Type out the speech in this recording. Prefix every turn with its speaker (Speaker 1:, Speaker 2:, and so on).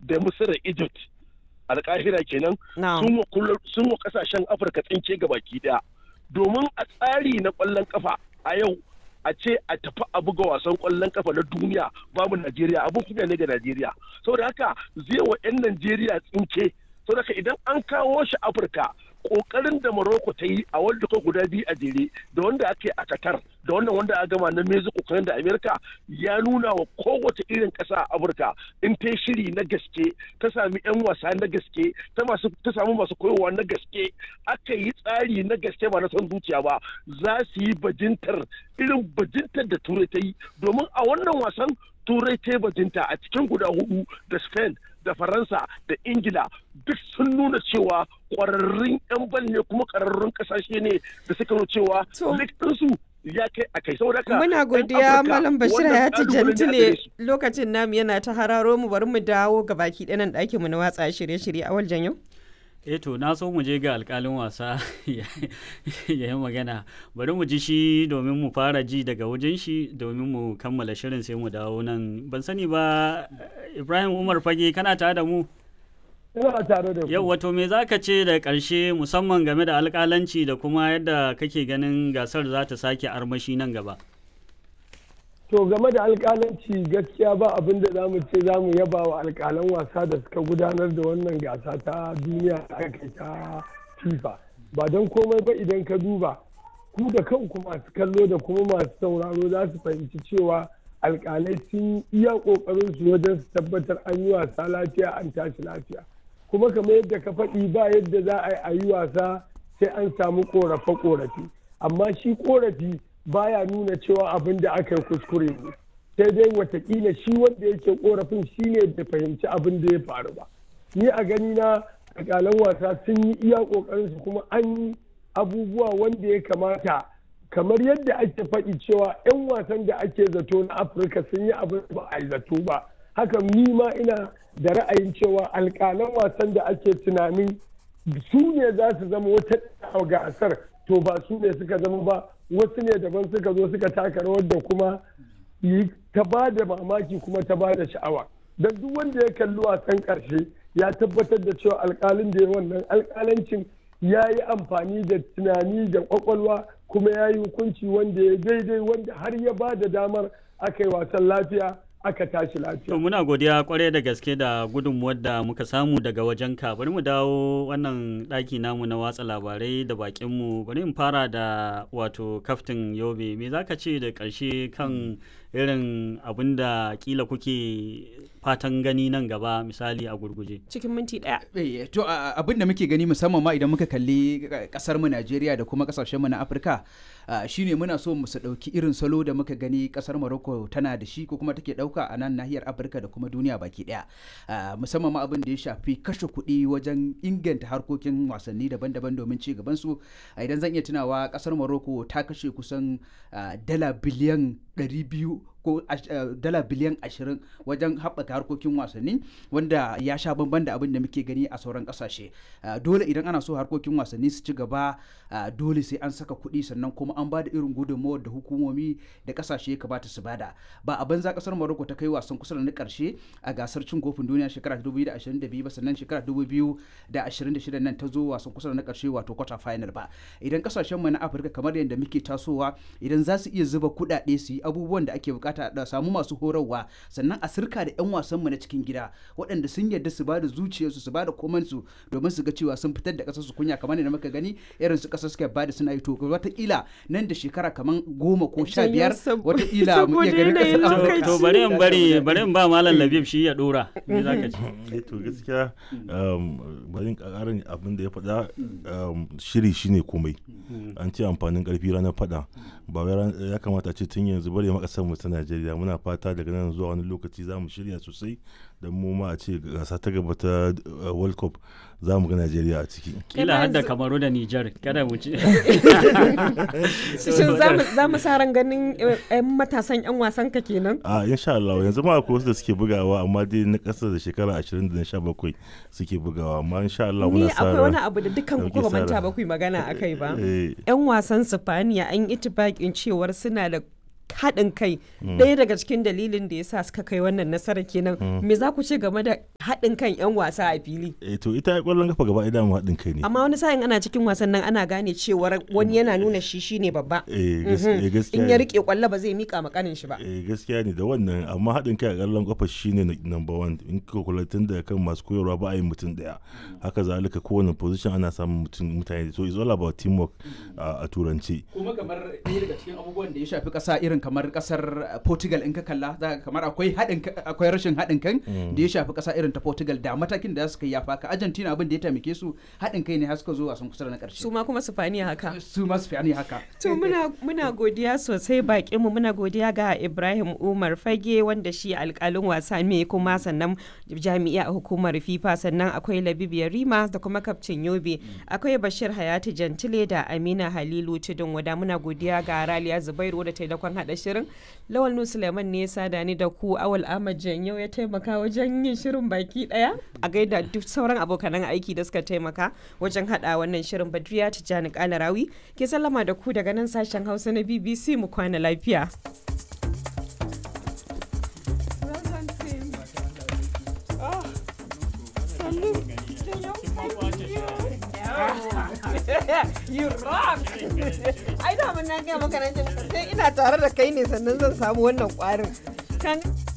Speaker 1: da misira egypt alkahira kenan sun wa kasashen afirka tsinke ga baki daya domin a tsari na kwallon kafa a yau a ce a tafi a buga wasan kwallon kafa na duniya babu najeriya abin kunya ne ga najeriya saboda haka zai wa 'yan najeriya tsinke saboda haka idan an kawo shi afirka kokarin da Morocco ta yi a World Cup guda biyu a jere da wanda ake a Qatar da wannan wanda a gama na Mexico kan da America ya nuna wa kowace irin ƙasa a Afirka in ta shiri na gaske ta sami 'yan wasa na gaske ta masu ta samu masu koyowa na gaske aka yi tsari na gaske ba na son zuciya ba za su yi bajintar irin bajintar da Turai ta yi domin a wannan wasan Turai ta yi bajinta a cikin guda hudu da Spain da faransa da ingila duk sun nuna cewa kwararrun 'yan bal ne kuma kwararrun kasashe ne da suka nuna cewa ɗinsu ya kai a kai saboda ka
Speaker 2: muna godiya malam bashir ya ci jantile lokacin namu yana ta hararo mu bari mu dawo ga baki ɗanan ɗakin mu na watsa shirye-shirye a waljan yau
Speaker 3: eh to na so mu je ga alkalin wasa ya yi magana bari mu ji shi domin mu fara ji daga wajen shi domin mu kammala shirin sai mu dawo nan ban sani ba ibrahim umar fage kana tare da mu
Speaker 4: ina tare da
Speaker 3: yau wato me za ka ce da ƙarshe musamman game da alƙalanci da kuma yadda kake ganin gasar za ta sake armashi nan gaba
Speaker 4: to game da alƙalanci gaskiya ba abin da za mu ce za mu yaba wa alƙalan wasa da suka gudanar da wannan gasa ta duniya da aka ta fifa ba don komai ba idan ka duba ku da kanku masu kallo da kuma masu sauraro za su fahimci cewa alƙalai sun iya ƙoƙarin su wajen su tabbatar an yi wasa lafiya an tashi lafiya kuma kamar yadda ka faɗi ba yadda za a yi wasa sai an samu ƙorafe-ƙorafe amma shi ƙorafi baya nuna cewa abin da aka yi kuskure ne sai dai watakila shi wanda yake korafin shi ne da fahimci abin da ya faru ba ni a gani na alƙalan wasa sun yi iya ƙoƙarin su kuma an yi abubuwa wanda ya kamata kamar yadda ake faɗi cewa 'yan wasan da ake zato na afirka sun yi abin ba a yi zato ba haka ni ma ina da ra'ayin cewa alƙalan wasan da ake tunanin su ne za su zama wata gasar to ba su ne suka zama ba wasu ne daban suka zo suka taka rawar da kuma yi ta ba da mamaki kuma ta ba da sha'awa don duk wanda ya kalli wasan ƙarshe ya tabbatar da cewa alƙalin da ya wannan alƙalancin ya yi amfani da tunani da ƙwaƙwalwa kuma ya yi hukunci wanda ya daidai wanda har ya ba da damar aka yi wasan lafiya aka tashi lafiya.
Speaker 3: To muna godiya kwarai da gaske da gudunmuwar da muka samu daga wajen ka bari mu dawo wannan ɗaki namu na watsa labarai da bakinmu bari in fara da wato kaftin yobe me za ka ce da ƙarshe kan irin abin da kila kuke fatan gani nan gaba misali a gurguje
Speaker 2: cikin minti ɗaya.
Speaker 5: to abin da muke gani musamman ma idan muka kalli kasar mu Najeriya da kuma kasashen mu na Afirka shine muna so mu su dauki irin salo da muka gani kasar Morocco tana da shi ko kuma take dauka a nan nahiyar Afirka da kuma duniya baki daya musamman ma abin da ya shafi kashe kuɗi wajen inganta harkokin wasanni daban-daban domin ci gaban su idan zan iya tunawa kasar Morocco ta kashe kusan dala biliyan 200 ko dala biliyan ashirin wajen haɓaka harkokin wasanni wanda ya sha bamban da abin da muke gani a sauran ƙasashe dole idan ana so harkokin wasanni su ci gaba dole sai an saka kuɗi sannan kuma an ba da irin gudunmawar da hukumomi da ƙasashe ya kamata su bada ba a banza ƙasar Morocco ta kai wasan kusa da na ƙarshe a gasar cin kofin duniya shekara 2022 ba sannan shekara 2026 nan ta zo wasan kusa da na ƙarshe wato quarter final ba idan ƙasashen mu na Afirka kamar yadda muke tasowa idan za su iya zuba kuɗaɗe su yi abubuwan da ake bukata da samu masu horarwa sannan a sirka da 'yan wasan mu na cikin gida waɗanda sun yarda su bada zuciyarsu su bada komansu domin su ga cewa sun fitar da ƙasar su kunya kamar da muka gani irin su ƙasar suka bada suna yi to wataƙila nan da shekara kamar goma ko sha biyar wataƙila mu iya ganin ƙasar
Speaker 3: to bari in bari bari in ba malam labib shi ya dora me zaka ce
Speaker 6: to gaskiya bari ƙarin abin da ya faɗa shiri shine komai an ce amfanin ƙarfi ranar faɗa ba ya kamata ce tun yanzu bari makasar mu ta Najeriya muna fata daga nan zuwa wani lokaci za mu shirya sosai da mu ma a ce gasa ta gaba ta World Cup za mu ga Najeriya a ciki.
Speaker 3: Kila har da Kamaru da Nijar kada mu ci.
Speaker 2: Shin za mu sa ran ganin yan matasan yan wasan ka kenan?
Speaker 6: A insha Allah yanzu ma akwai wasu da suke bugawa amma dai na ƙasa da shekara 20 da na 17 suke bugawa amma insha Allah muna sa
Speaker 2: Ni akwai wani abu da dukkan ku ba manta ba ku magana akai ba. Yan wasan Sifaniya an yi itibakin cewar suna da haɗin kai ɗaya daga cikin dalilin da ya sa suka kai wannan nasara kenan me za ku ce game da haɗin kan 'yan wasa a fili
Speaker 6: eh to ita kwallon kafa gaba idan haɗin kai ne
Speaker 2: amma wani sa'in ana cikin wasan nan ana gane cewar wani yana nuna shi shine babba
Speaker 6: eh gaskiya
Speaker 2: in ya rike kwallo ba zai mika makanin shi ba
Speaker 6: eh gaskiya ne da wannan amma haɗin kai a kwallon kafa shine number one in ka kula tun da kan masu koyarwa ba a yi mutum daya haka zalika kowane position ana samun mutum mutane so it's all about teamwork a turanci
Speaker 5: kuma kamar ɗaya daga cikin abubuwan da ya shafi ƙasa irin kamar ƙasar Portugal in ka kalla za kamar akwai haɗin akwai rashin haɗin kan da ya shafi ƙasa irin ta Portugal da matakin da suka yi ya faka Argentina abin da ya taimake su haɗin kai ne har suka zo wasan kusa da na ƙarshe
Speaker 2: su ma kuma su fani haka
Speaker 5: su ma su fani haka
Speaker 2: to muna muna godiya sosai bakin mu muna godiya ga Ibrahim Umar Fage wanda shi alƙalin wasa ne kuma sannan jami'a a hukumar FIFA sannan akwai Labibiya Rima da kuma kaftin Yobe akwai Bashir Hayati Jantile da Amina Halilu Tudun wada muna godiya ga Raliya Zubairu da taimakon hada shirin Lawal Nu Suleiman ne ya sada ni da ku Awal Ahmad Janyo ya taimaka wajen yin shirin baki daya a gaida duk sauran abokanan aiki da suka taimaka wajen hada wannan shirin Badriya Tijjani Kalarawi ke sallama da ku daga nan sashen Hausa na BBC mu kwana lafiya. you rock ai da mun na ga maka nan sai ina tare da kai ne sannan zan samu wannan kwarin kan